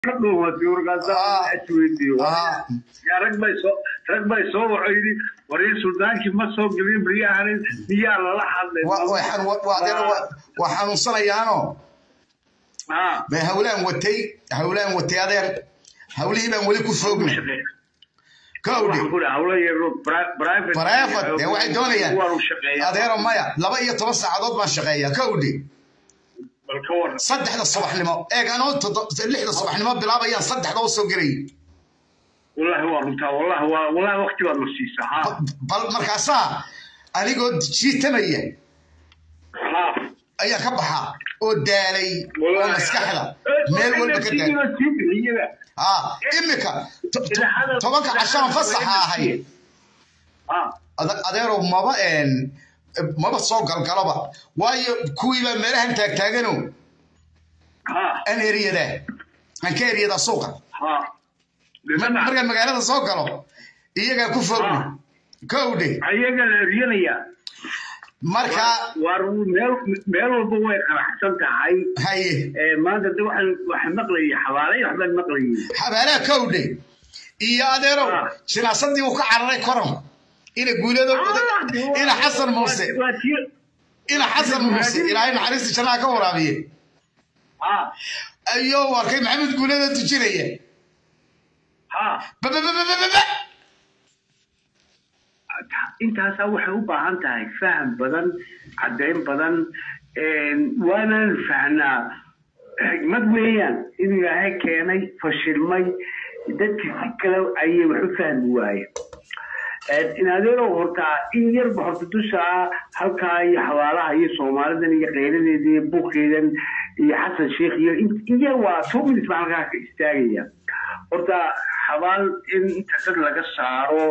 ka dhuumatay warkaasa isweydiiyo yaa rag bay soo rag bay soo waco yidhi warii suldaankii ma soo gelin baryahanin miyaa lala hadlay waa xanuunsanayaano bay hawlaan watay hawlaan watay adeer hawlihii baan weli ku foogna kowdhi brifat dee waxay doonayaan adeero maya laba iyo toban saacadood baan shaqeeyaa kowdhi saddexda subaxnimo eeg anoo lixda subaxnimo bilaabayaan saddexda u soo gelay wallahi waa runtaa wallahi waa wallahi waqti baad na siisaa bal markaasaa anigoo jiitamaya ayaa ka baxaa oo daalay oo maskaxda meel walba ka daalay imika tobanka cashaan fasaxa ahay adeerow maba maba soo galgaloba waayo kuwiibaa meelahan taagtaagano an eriyada aan ka eriyada suuqa markaan magaalada soo galo iyagaa ku fogna kowdhe ayaga la eryanaya marka war meel meel walba way qaraxsan tahay haye maanta de waxaan waxaan maqlayay xabaalay waxbaan maqlayay xabaalaha kowdhe iyo adeerow jinaasadii uu ka cararay koron ina guulado ina xasan muuse ina xasan muuse ilaahay naxariista jannaha ka waraabiye ayuu arkay maxamed guulado tujinaya babababababa intaasaa waxay u baahan tahay faham badan caddayn badan waanaan fahnaa xigmad weeyaan in ilaahay keenay fashilmay dadkii si kale ayay wax u fahmi waayeen inadeerow hortaa in yarba horta dusha halkaa iyo xabaalaha iyo soomaalidan iyo keyradeeda iyo buuqeedan iyo xasan sheikh iyo iya waa two minutes baa halkaa ka istaagaya horta xabaal in inta dad laga saaro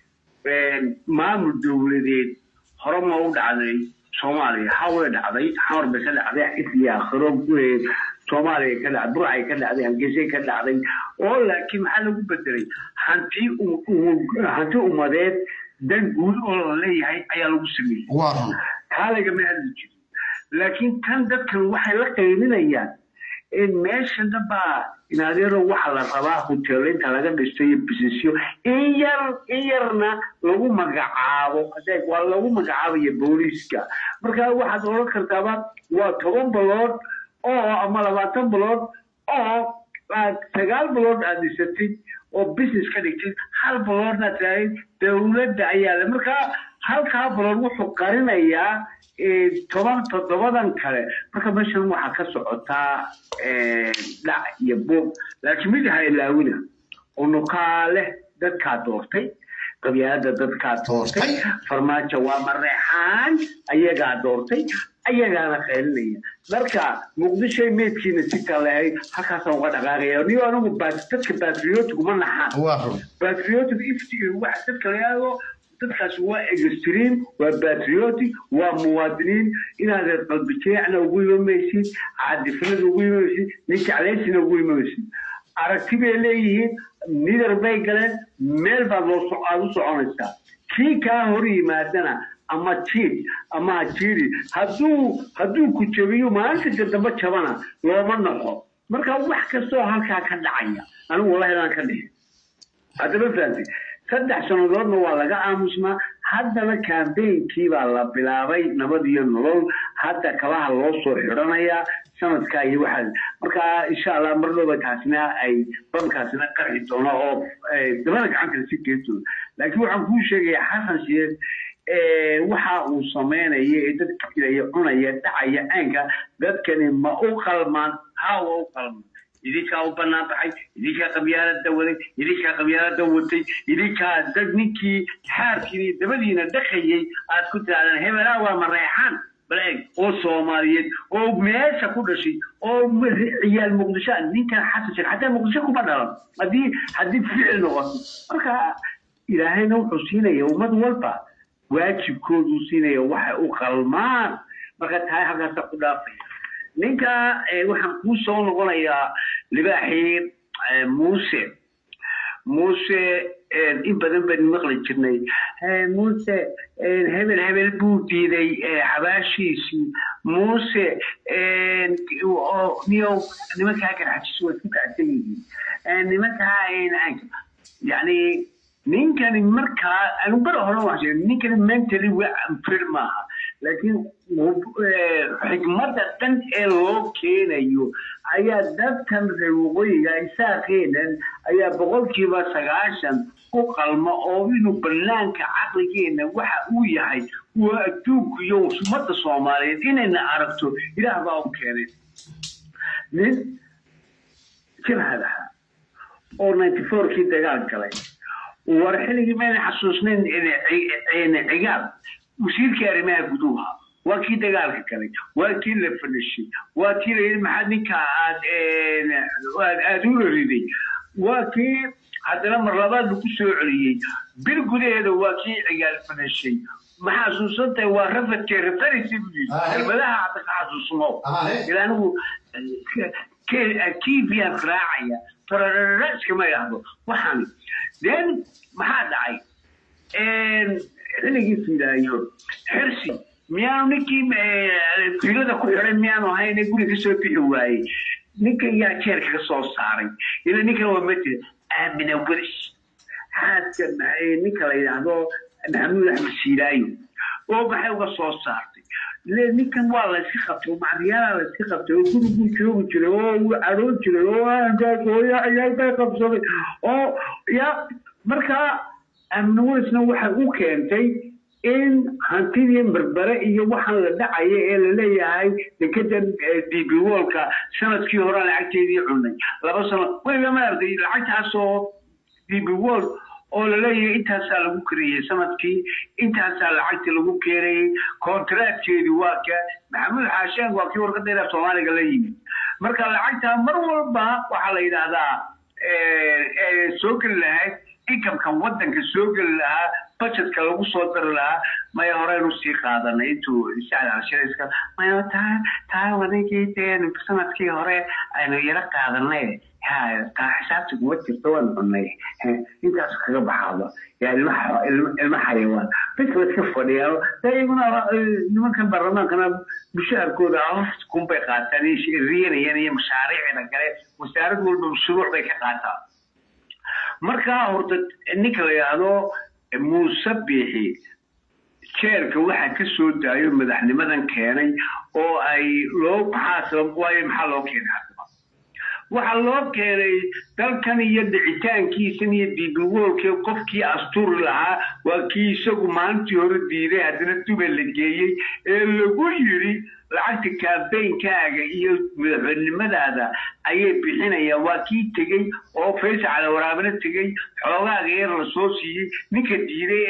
maamul dowladeed hore ma u dhacday soomaaliya haway dhacday xamar bay ka dhacday xisli aakhiro soomaaliya ka dhacday burcay ka dhacday hargeysay ka dhacday oo laakiin maxaa lagu bedelay hanti hanti ummadeed dan guud oo la leeyahay ayaa lagu sameeyey taa lagama hadli jirin laakiin tan dadkan waxay la qaylinayaan meeshan dhanbaa inadeero waxa la rabaa hoteelinta laga dhisto iyo bisisyo in yar in yarna lagu magacaabo adeeg waa lagu magacaabaya booliiska marka waxaad odhan kartaaba waa toban bilood oo ama labaatan bilood oo sagaal bilood aad dhisatid oo business ka dhigtid hal biloodna tahay dowladda ayaa le marka halkaa bilood wuxuu qarinayaa toban toddobadan kale marka meeshan waxaa ka socotaa dhac iyo buuq laakiin mid ha ilaawina unukaa leh dadkaa doortay qabyaalada dadkaa doortay farmaajo waa mareexaan ayagaa doortay ayagaana qaylinaya marka muqdishoy meedkiina si kalehay halkaasaan uga dhaqaaqaya niyo anigu dadka batriotic uma naxaan batriotic ifti waxa dadka la yidhaahdo dadkaas waa extreme waa patriotic waa muwaadiniin inaadan qalbi jeecna ugu imamaysid caadifnada ugu imamaysid nin jeclaysina ugu imamaysid aragti bay leeyihiin nidar bay galeen meel baad loo aad u soconaysaa kii kaa hor yimaadana ama jiid ama hajiiri hadduu hadduu ku jabiyo maalinta dambe jabana looma naxo marka wax kastoo halkaa ka dhacaya anigu wallahi inaan ka dhihin haddaba fahamtid saddex sannadoodna waa laga aamusnaa haddana kambeynkii baa la bilaabay nabad iyo nolol hadda kabaha loo soo xidhanayaa sanadka iyo waxaas marka insha allah mar dhowba taasina ay bankaasina qarxi doono oo dabada gacantana si geedtooda laakiin waxaan kuu sheegayaa xasan sheekh waxa uu samaynaya ee dadka filaya cunaya dhacaya aanka dadkani ma u qalmaan ha waa u qalmaan idinkaa u banaan baxay idinkaa qabyaalada waday idinkaa qabyaalada watay idinkaa dad ninkii xaarkiini dabadiina dhaqayay aad ku tirahdaan hebelaa waa mareexaan baleeg oo soomaaliyeed oo meesha ku dhashay oo ciyaal muqdisho ninkan xasan sheekh xataa muqdisho kuma dhalan haddii haddii ficil noqoto marka ilaahayna wuxuu siinaya ummad walba waajibkooduu siinaya waxay u qalmaan marka tahay halkaasa ku dhaafaya ninka waxaan kuu soo noqonayaa libaaxii muuse muuse in badan baynu maqli jirnay muuse hebel hebel buu diiday xabaashiisii muuse niyow nimankaa garxajis waa isku kacsan yihiin nimankaa yani ninkani markaa anu bara hore waan sheegay ninkani mentally fir maaha laakiin xikmadda dhan ee loo keenayo ayaa dadkan reer waqooyiga isaaqeenan ayaa boqolkiiba sagaashan u qalma oo inuu banaanka caqligeena waxa uu yahay waa adduunku iyo ummadda soomaaliyeed inayna aragto ilaah baa u keenay nin jabhad ahaa oo ninety fourkii dagaal galay war xilligii mayna xasuusnayn cigaal wasiirkii arrimaha guduha waa kii dagaalka galay waa kii la fadhishay waa kii layidhi maxaad ninka aad aad ula riday waa kii haddana mar labaad lagu soo celiyey bil gudaheeda waa kii cigaal fadhishay ma xasuusantahay waa rafadkee rafarisi buu yidhi kelmadaha hadda ka xasuusmo ila anigu kiibiyan raacaya fararara iskama idhaahdo waxaani then maxaa dhacay xilligii fidaayo xirsi miyaanu ninkii filada ku xiday miyaanu ahayn guri ka soo bixi waayey ninka yaa jeer kaga soo saaray ila ninkan waa mate aamina weris xaaska ninka la yidhaahdo maxamuud axmed siiraayo oo maxay uga soo saartay le ninkan waa la iska qabtay macdiyaala la iska qabtay oo guriguu joogi jiray oo uu caroon jiray oo aankaas hooya ciyaalbay qabsaday oo ya markaa amniwerisna waxay u keentay in hantidii berbere iyo waxaan la dhacaya ee laleeyahay dekedan dbwolka sanadkii hore lacagteedii cunay laba sano weliba maaragtay lacagtaasoo dbwol oo laleeyahay intaasaa lagu kariyey sanadkii intaasaa lacagta lagu keenayey kontraadkeedii waa ka maxamuud xaasheen waa kii warqadeeda soomaaliga la yimid marka lacagtaa mar walba waxaa la yidhaahdaa soo geli lahayd inkamkan wadanka soo geli lahaa budgetka lagu soo dari lahaa maya horeynu sii qaadanay intuu sacdalshirayska maya taa taa wadigii dee sanadkii hore aynu yaro qaadanay xisaabta kuma jirto waan cunay intaas kaga baxaaba yaa ilma xayawaan bes la iska fadhiyaan iyaguna nimankan baarlamaankana mushaharkooda hofta kunbay qaataan riyanayaan iyo mashaariicda kale wasaarad walba shuruuc bay ka qaataan markaa horta ninka la yidhaahdo muuse biixi jeerka waxaa ka soo daayo madaxnimadan keenay oo ay loo maxaa waayo maxaa loo keenay haddaba waxaa loo keenay dalkan iyo dhicitaankiisan iyo dibiwoolkii qofkii asturi lahaa waa kii isagu maalintii hore diiday haddana duba la geeyey ee lagu yidhi lacagta kaambeynkaaga iyo madaxweynimadaada ayay bixinayaan waa kii tegey oo faysal calawaraaabana tegey xoogaaga yar la soo siiyey ninka diiday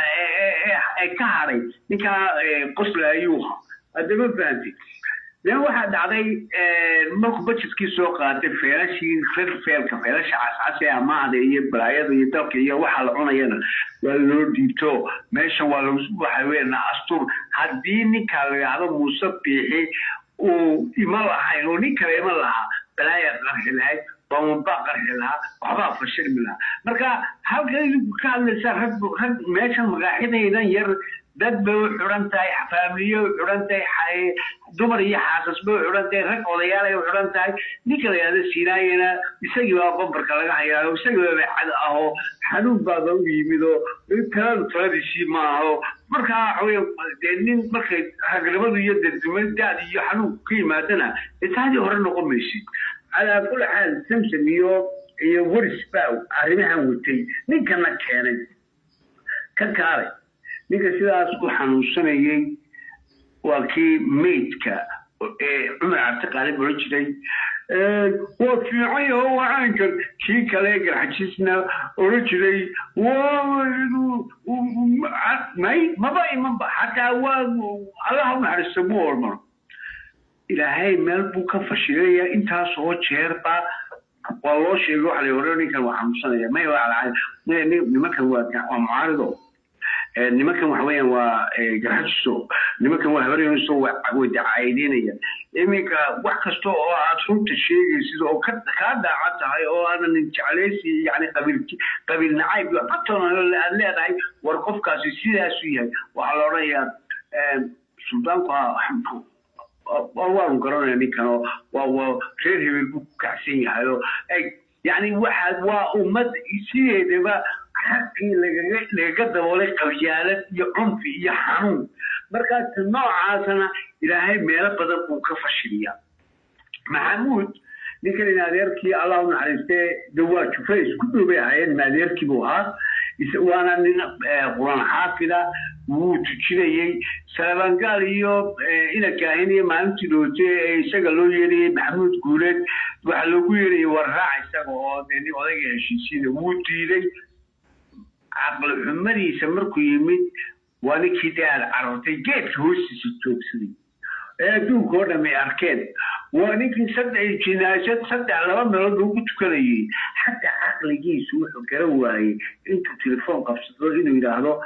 ee ka hadhay ninkaa qosla ayuuha haddama fahamtay dan waxaa dhacday marku budgetkii soo qaatay feelashii rer feelka feelasha cascas ee amaahda iyo balaayada iyo dalka iyo waxa la cunayana waa loo dhiibto meeshan waa waxa weena astur haddii ninkaa la yidhaahdo muuse biixi uu ima lahayn oo nin kale ima lahaa balaayaa qarxi lahayd bamabaa qarxi lahaa waxbaa fashilmi lahaa marka halka idinku ka hadlaysaa rag rag meeshan magaaxidaydan yar dad bay u xidhan tahay faamiliye u xidhan tahay dumar iyo xaasas bay u xidhan tahay rag odayaalay u xidhan tahay ninka la yidhahdo siinaayana isagii baa bambarka laga hayaayo isagii baa cad ahoo xanuun baaba u yimid oo taladu taladiisii ma aho markaa waxaweye dee nin markay ragnimadu iyo dadumadaad iyo xanuunku ka yimaadana dee taadii hore noqon maysid calaa kulli xaal samsam iyo iyo waris baa arrimahan watay ninkana keenay ka kaalay ninka sidaas u xanuunsanayey waa kii maydka ee cumar cabdiqaalib oran jiray waa fiican yaho wacaankan kii kale garxajisna oran jiray may maba imanba xataa waa allaha unaxariista mu ormano ilaahay meel buu ka fashilaya intaas oo jeerba waa loo sheegay waxa la hore ninkan waa xanuunsanaya may nimankan waa mucaarido nimankan waxa weeyaan waa garxajiso nimankan waa habaryoniso way dacaayideynayaan iminka wax kasta oo aad runta sheegaysid oo kaa daacan tahay oo aadan jeclaysi yani qabiil qabiil nacayb batona aad leedahay war qofkaasi sidaasu yahay waxaa la odhanayaa suldaanku waanu garanaya ninkan oo waa reer hebel buu ku kacsan yahay oo yani waxaad waa ummad sideedaba xaqii lagaga lagaga daboolay qabyaalad iyo cunfi iyo xanuun markaas noocaasana ilaahay meelo badan buu ka fashiliyaa maxamuud ninkan in adeerkii allah u naxariistee dawaa jufe isku dhowbay ahaayeen maadeerkii buu ahaa waana nin quraan xaafida wuu tujinayey salabangaal iyo inakaahin iyo maalintii dhoote ee isaga loo yeerayey maxamuud guuleed waxaa loogu yeerayay warraac isaga oo dee nin odayga heshiisiina wuu diiday caqli xumadiisa markuu yimid waa ninkii dee aad carartay geedka hoostiisa joogsaday ee adduunka oo dham ay arkeen waa ninkii saddex jinaasad saddex laba meelood ugu tukanayay xataa caqligiisu wuxuu garan waayey intuu telefoon qabsado inuu yidhaahdo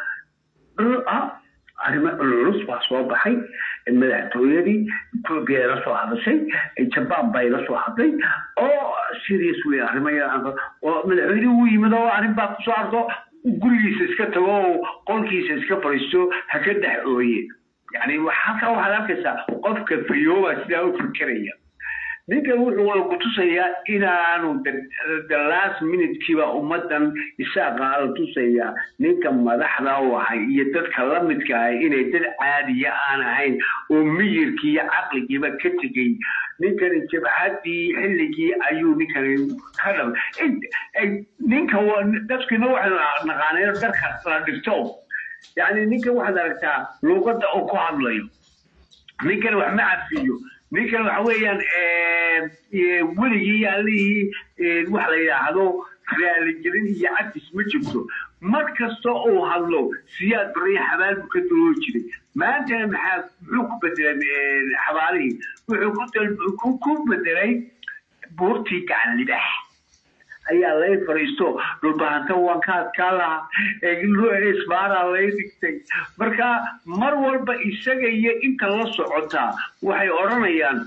arrimo cululus baa soo baxay madaxtooyadii etoobiya la soo hadashay jabaan bay la soo hadlay oo serious wey arrimo oo madaxweynihii uu yimid oo arrin baa kusoo arko gurigiisa iska tago oo qolkiisa iska fadhiisto ha ka dhex ooye yani halkaa waxaad arkaysaa qofka fayooba sidaa u fikeraya ninkan wuxuu kutusayaa inaanu the last minutekiiba ummadan isaaqa la tusayaa ninka madaxda u ahay iyo dadka lamidka ahay inay dad caadiya aan ahayn oo miyirkii iyo caqligiiba ka tegey ninkani jabhadii xilligii ayuu ninkani ka dham ninka dadkiina waxay naqaaneen darka la dhigto yani ninkan waxaad aragtaa luuqadda oo ku hadlayo ninkan wax ma cafiyo ninkan waxa weeyaan weligii allihii wax la yidhaahdo raaligelin iyo cadis ma jirto mar kasta uu hadlo siyaad bariya xabaal buu ka duloo jiray maantana maxaa muxuu ku bedelay xabaalihii wuxuu ku bedelay buurtii gacan libax ayaa lay fariisto dhulbahanta waan ka adkaa lahaa isbaaraa lay dhigtay marka mar walba isaga iyo inta la socotaa waxay odhanayaan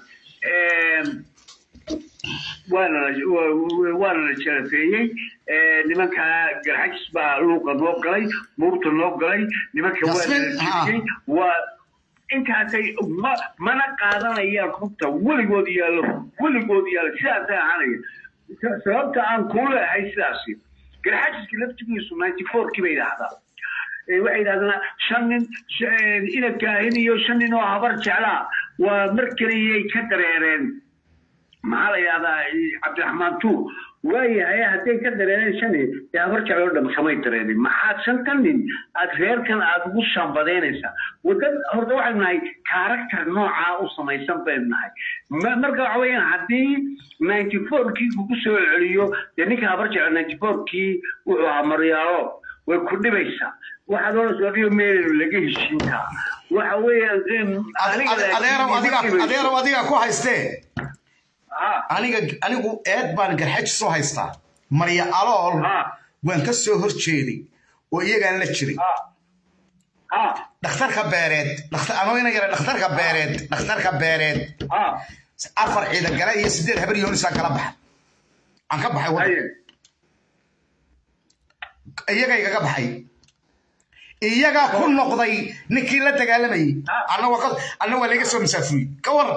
waana la jarafeeyey nimanka garxajis baa luuqa noo galay buurta noo galay nimanka waa la waa intaasay mana qaadanayaan runta weligood yaalo weligood yaalo sidaasay ahaanaya sababta aan kuu leehay sidaasi garxajiska laftigiisu ninety fourkii bay idhaahdaa waxay yidhahdaan shan nin ina kaahin iyo shan nin oo habar jeclaa waa mar keliyay ka dareereen maxaa la yidhahdaa cabdiraxmaan tuur waayahay hadday ka dareereen shan nin dee habar jeclo dham kamay dareenin maxaad shantan nin aad reerkan aad ugu shambadeynaysaa wadad horta waxaynu nahay karakter noocaa u samaysan baynu nahay marka waxa weeyaan haddii ninety fourkii kugu soo celiyo dee ninka habar jeclo ninety fourkii wuxuu ahaa maryaalo way ku dhibaysaa waxaad oranaysa adigo meelenu laga heshiintaa waxa weeyaadeerow adiga ku haystee aniga anigu eed baan garxaji soo haystaa marya alool waan ka soo hor jeeday oo iyagaan la jiray dhakhtarka beereed anoo ina yara dhakhtarka beereed dhakhtarka beereed afar ciidan gale iyo sideed habar yoonisaa kala baxa aan ka baxay wada iyaga igaga baxay iyagaa ku noqday ninkii la dagaalamayay anna waa laga soo masaafuriyey ka waran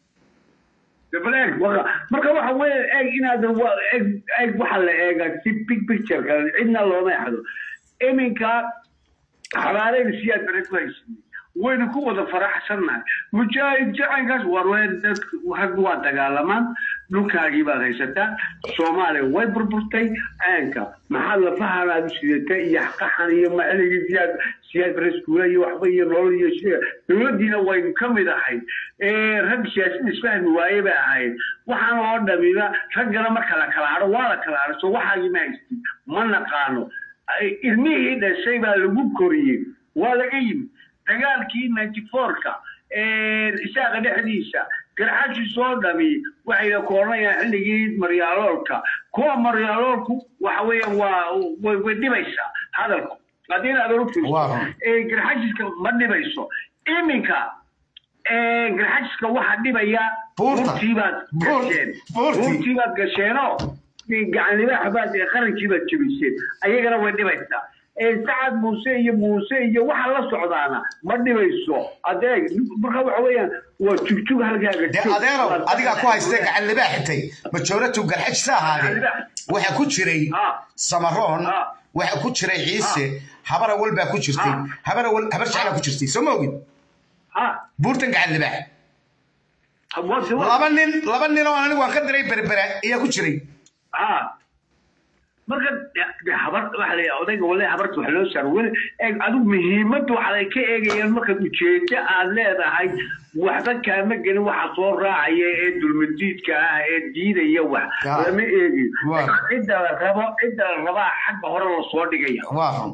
marka waxa weeye eeg inaad eeg waxa la eegaa si big pictureka cidna looma exdo iminka xabaaleyda siyaad bare ku haysanay waynu ku wada faraxsannahay mujaahid jacankaas war rag waa dagaalamaan dhulkaagii baad haysataa soomaaliya way burburtay caanka maxaad lafahan aad u sidata iyo qaxan iyo maceligii siyaad siyaad bareskuula iyo waxba iyo nolol iyo shia dowladdiina waynu ka mid ahayd rag siyaasid isfahmi waaye bay ahayd waxaan oo dhamiba raggana marka la kala hadho waa la kala hadho so waxaagii ma haystin ma naqaano ilmihii dhashay baa lagu koriyey waa laga yimid dagaalkii ninety fourka isaaqa dhexdiisa garxashi soo dhami waxayna ku odhanayaan xilligii maryaaloolka kuwa maryaaloolku waxa weeyaan waa way way dhibaysaa hadalku haddii inaad oru fiirso Waa. garxajiska ma dhibayso iminka garxajiska waxaa dhibaya Buurta. buurtiibaad Buur- gasheen buurtii. buurtiibaad gasheenoo gacanlibaaxbaad ee qarankiibaad jebiseen ayagana way dhibaysaa ee sacad muuse iyo muuse iyo waxa la socdaana ma dhibayso adeeg marka waxa weeyaan waa jugjug halkaaga dee joog. adeerow Waa- adigaa ku haystay gacan libaa xitay majoratu garxajsa ahaadee waxaa ku jiray Ah. samaroon Ah. waxaa ku jiray ciise habar awal baa ku jirtay Ah. habar awal habar jeclaa ku jirtay soo ma ogid ha buurtan gacan libaa waa- waa- laba nin laba nin oo anigu aan ka diray berbera ayaa ku jiray ها marka de habar waxa la odayga walahi habarta wax loo saaro weli eeg adigu muhiimadda waxa ay ka eegayaan markaad ujeedo aad leedahay waxba kaama gelin waxa soo raacaya ee dulmadiidka ah ee diidaya wax Ah. lama eegiyo Waa. cidda la rabo cidda la rabaa xagga hore lasoo dhigaya waa run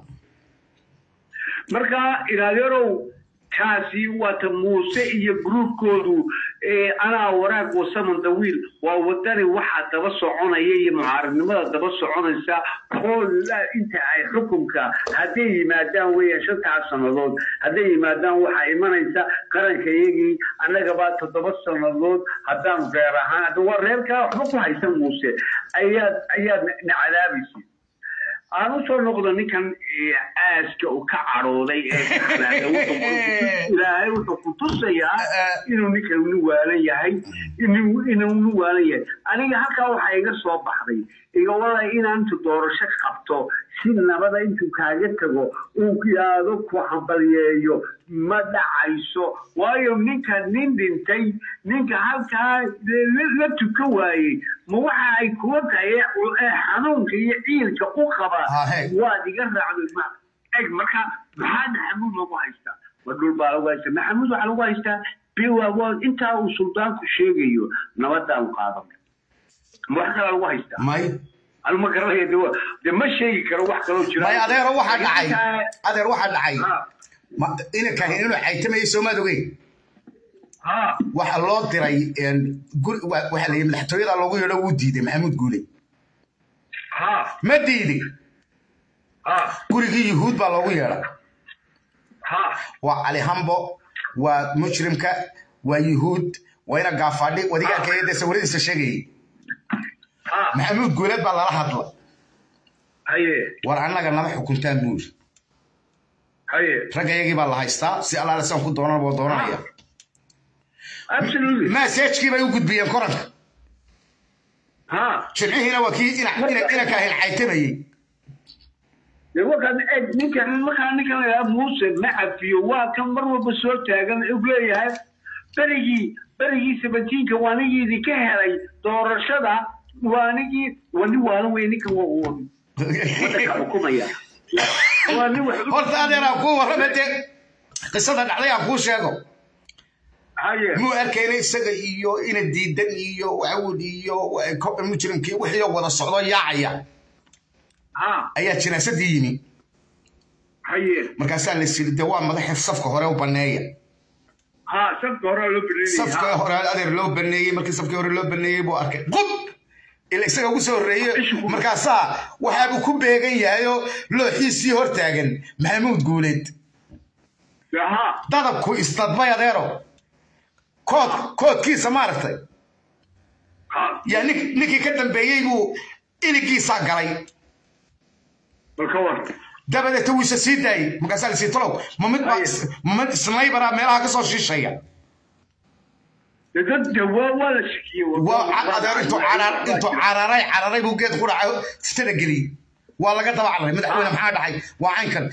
marka ilaalyarow kaasi waata muuse iyo gruubkoodu ee anaa waraag wasaman dawiil waa wadani waxaa daba soconaya iyo mucaaradnimada daba soconaysa hoolla inta ay xukunka hadday yimaadaan weeyaan shantaas sannadood hadday yimaadaan waxaa imanaysa qaranka iyagii annagabaa toddoba sannadood haddaan reer ahaan hadda waa reerkaa waxba ku haysan muuse ayaad ayaad na cadaabaysa aan usoo noqdo ninkan eh, aaska uu ka cadhooday ee ka xanaaqay. Wuxuu- ilaahay wuxuu ku tusayaa inuu ninkan nin waalan yahay inuu inuu nin waalan yahay aniga halkaa waxaa iga soo baxday iga wada inaan intu doorasho qabto si nabada intuu kaaga tago uu yaado ku hambalyeeyo ma dhacayso waayo ninka nin dhintay ninka halkaa la- la tuka waayey ma waxa ay kuwa tahay ee xanuunka iyo ciilka u qaba Ah, hey. waad iga raacday ma eg marka maxaa maxamuud lagu haystaa ma dhul baa lagu haystaa maxamuud waxaa lagu haystaa biwa waa intaa uu suldaanku sheegayo nabadaan qaadan ma wax kalaa lagu haystaa may anu ma garanaya de wa- de ma sheegi karo wax kaloo jira may adeero waxaa dhacay Intaa- adeer waxaa dhacay ha ma- inankahin inuu xaytamayay soomaad ogeyn ha waxaa loo diray een, guri- wa- waxaa la yidhi madaxtooyada loogu yeedho wuu diiday maxamuud guule ha ma diiday ha gurigii yuhuud baa loogu yeedha ha waa cali hambo waa mujrimka waa yuhuud waa ina gaafaadhi wadigaanka iyo dee sawiradiisa sheegayay ha maxamuud guuleed baa lala hadla haye war annaga nama xukuntaan buuri haye raggayagii baa la haystaa si allaale saan ku doonan boo doonanaya absolutely maseejkii bay u gudbiyeen koranka ha jimcihiina waa kii ina- ina- inankaahin xaytamayey de wakan eg ninkan markaa ninkan la yidhaha muuse ma cafiyo waa kan mar walba soo taagan u leeyahay berigii berigii sabatiinka waa nigii idinka helay doorashada waa nigii waa nin waalan wey ninkan waa uu wadanka xukumaya waa nin wax u- horta adeeraan kuu warrama dee qisada dhacday aan kuu sheego haye muu arkayna isaga iyo ina diidan iyo wawd iyo ko- mujrimkii wixii wada socdo yaacaya ha ayaa jinaasadii yimi haye markaasaa la siri de waa madaxii safka hore u baneeya ha safka hore loo safka belinaya hore adeer loo baneeyey markii safkii hore loo baneeyey buu arkay qub ila isaga ugu soo horreeye markaasaa waxaabuu ku beegan yahay oo looxiisii hor taagan maxamuud guuleed ha dadabku istadbay adeero kood koodkiisa maaragtay ha yaa nin- ninkii ka dambeeyey buu iligiisaa galay bal ka war dabadeeta wuu isa sii daayey markaasaa la sii talow ma mid baa is- ma mid snaybaraa meelaha ka soo shiishaya de dad de waa waa la shakiyey waa ca- adeer intuu carar intuu cararay cararay buu geed quraca fitada geliyey waa laga daba cararay madaxweyne maxaa dhacay waa caynkan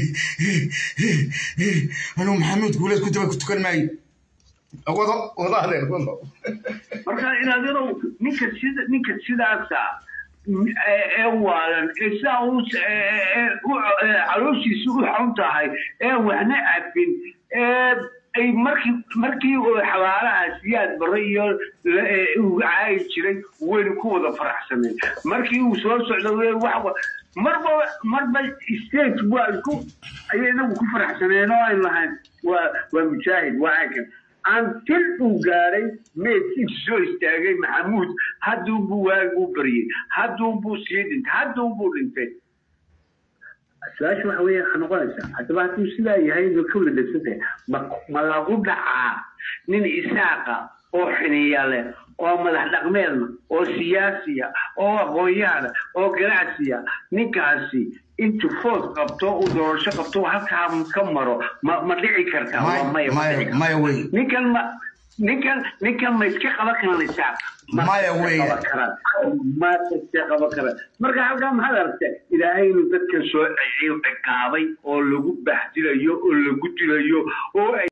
anuu maxamuud guuleed ku daba ku tukan maayo wado wado adeer wado marka inaadanow ninka sida ninka sidaasa ee ee waalan ee sidaa u ee u calooshiisa u xun tahay ee waxna cabin ee ay markii markii uu xabaalaha siyaad bare iyo la- ee uu caayi jiray wayna ku wada faraxsaneen markii uu soo socdo wee wax wa- marba marba state waa isku ayay inagu ku faraxsaneen oo aynu lahayn waa waa mujaahid waa caynkan until uu gaaray meedkiisu soo istaagay maxamuud hadduunbuu waaguu baryey hadduunbuu sii dhintay hadduunbuu dhintay su-aasha waxa weeye waxaa noqonaysaa haddaba hadduu sidaa yahay inuu ka wada dhegsantahay ma ma lagu dhacaa nin isaaqa oo xiniya leh oo madax dhaqmeedna oo siyaasiya oo aqoon-yahana oo ganacsiya ninkaasi intu food qabto uu doorasho qabto halkaa ka maro ma ma dhici kartaa waa maya ma dhici kartaa. maya wey ninkan ma ninkan ninkan ma iska qaban karaan isaaq Ma Maya iska weeye. qaban karaan. ma iska qaban karaan marka halkaa maxaad aragtay ilaahay inuu dadkan soo ciqaabay oo lagu baxdilayo oo lagu dilayo oo ay